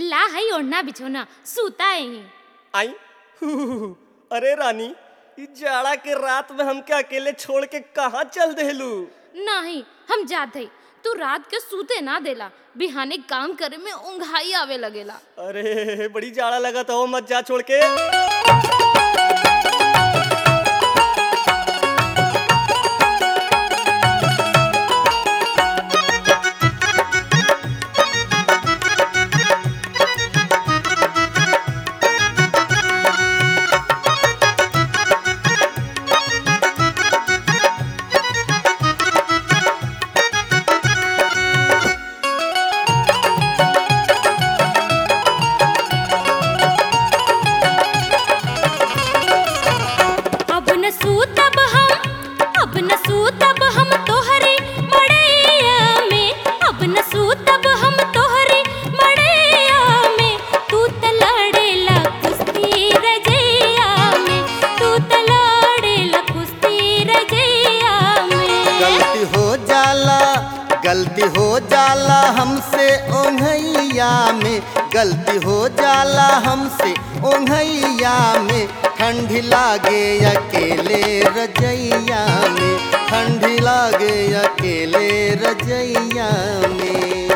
ला है ओढ़ना बिछोना सूता है आई हु, हु, हु, हु। अरे रानी ई जाड़ा के रात में हमके अकेले छोड़ के कहाँ चल देलू नहीं हम जात है तू रात के सूते ना देला बिहाने काम करे में उंघाई आवे लगेला अरे बड़ी जाड़ा लगा था मत जा छोड़ के अब न सूतब हम अब न सूतब हम तोहरी मड़ैया में अब न सूतब हम तोहरी मड़ैया में तू त लड़ेला कुश्ती रजैया में तू त लड़ेला कुश्ती रजैया में गलती हो जाला गलती हो जाला हमसे ओंघैया में गलती हो जाला हमसे ओंघैया में ठंडी लागे अकेले रजैया में ठंडी लागे अकेले रजैया में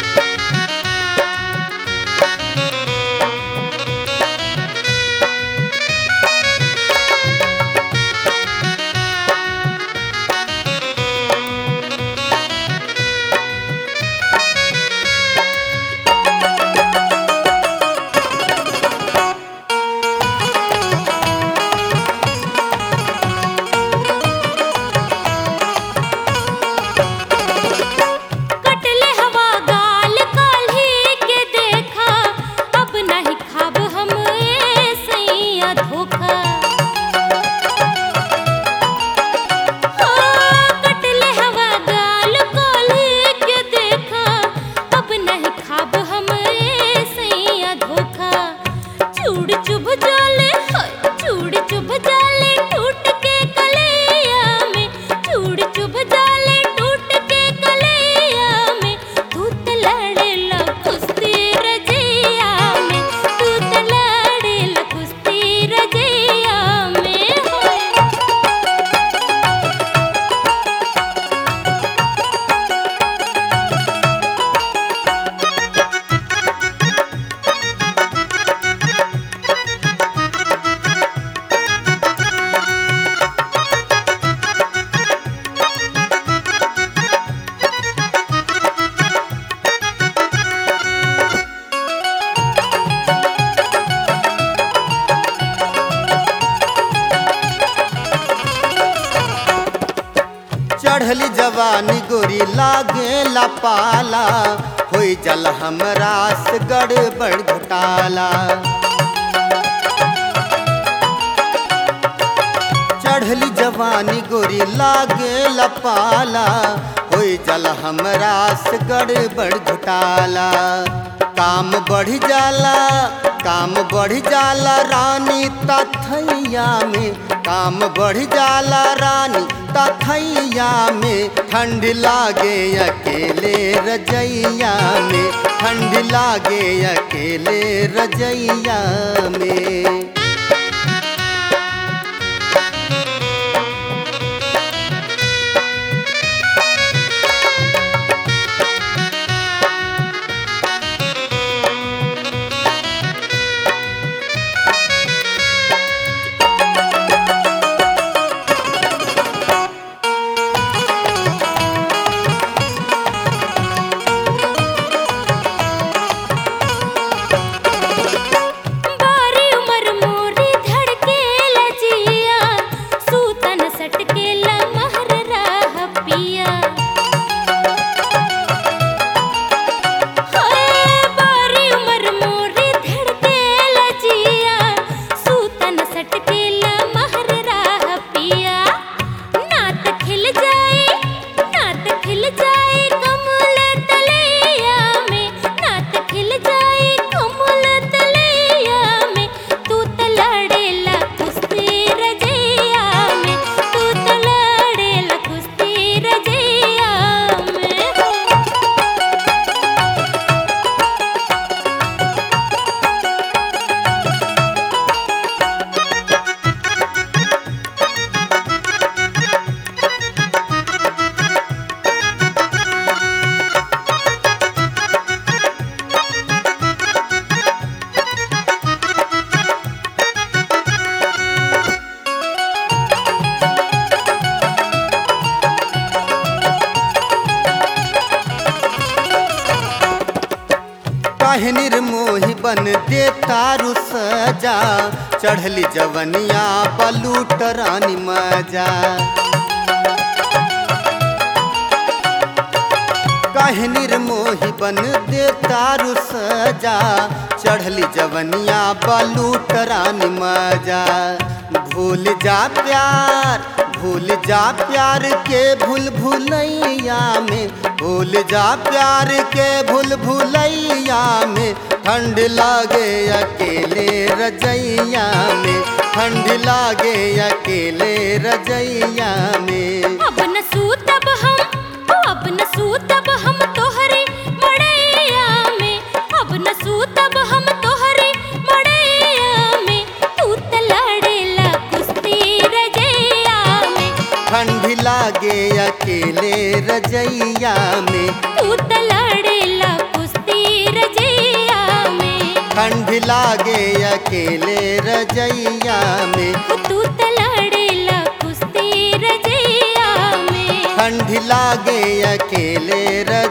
कटले हवा गाल काल्ही के देखा अब नहीं खाब हम ए सैया धोखा हो, कटले हवा गाल काल्ही के देखा अब नहीं खाब हम ए सैया धोखा चूड़ चुभ जाले हाय चूड़ चुभ जाले टूट के कलैया में चूड़ चुभ जाले टूट के कलैया में तू त लड़ेला कुश्ती रजैया में तू त लड़ेला कुश्ती रजैया में होय चढ़ली जवानी गोरी लागे ला पाला होई जल हमरा से गड़बड़ घोटाला चढ़ली जवानी गोरी लागे ला पाला होई जल हमरा से गड़बड़ घोटाला काम बढ़ जाला काम बढ़ जाला रानी तथैया में काम बढ़ जाला रानी तथैया में ठंड लागे अकेले रजैया में ठंड लागे अकेले रजैया में बारी उमर निर्मोही बन दे तारू सजा चढ़ली जवनिया पलूट रानी मजा काहे निर्मोही बन दे तारू सजा चढ़ली जवनिया बलूट रानी मजा भूल जा प्यार भूल जा प्यार के भूल भूलैया में भूल जा प्यार के भूल भूलैया में ठंड लागे अकेले रजैया में ठंड लागे अकेले रजैया में अब न सूतब हम अब न सूतब हम तोहरे मड़ैया में अब न सूतब हम तोहरे मड़ैया में तू त लड़ेला कुश्ती रजैया में ठंड लागे अकेले रजैया में तू त लड़ेला कुश्ती रजैया में ठंड लागे अकेले रजैया में तू त लड़ेला कुश्ती रजैया में ठंड लागे अकेले रज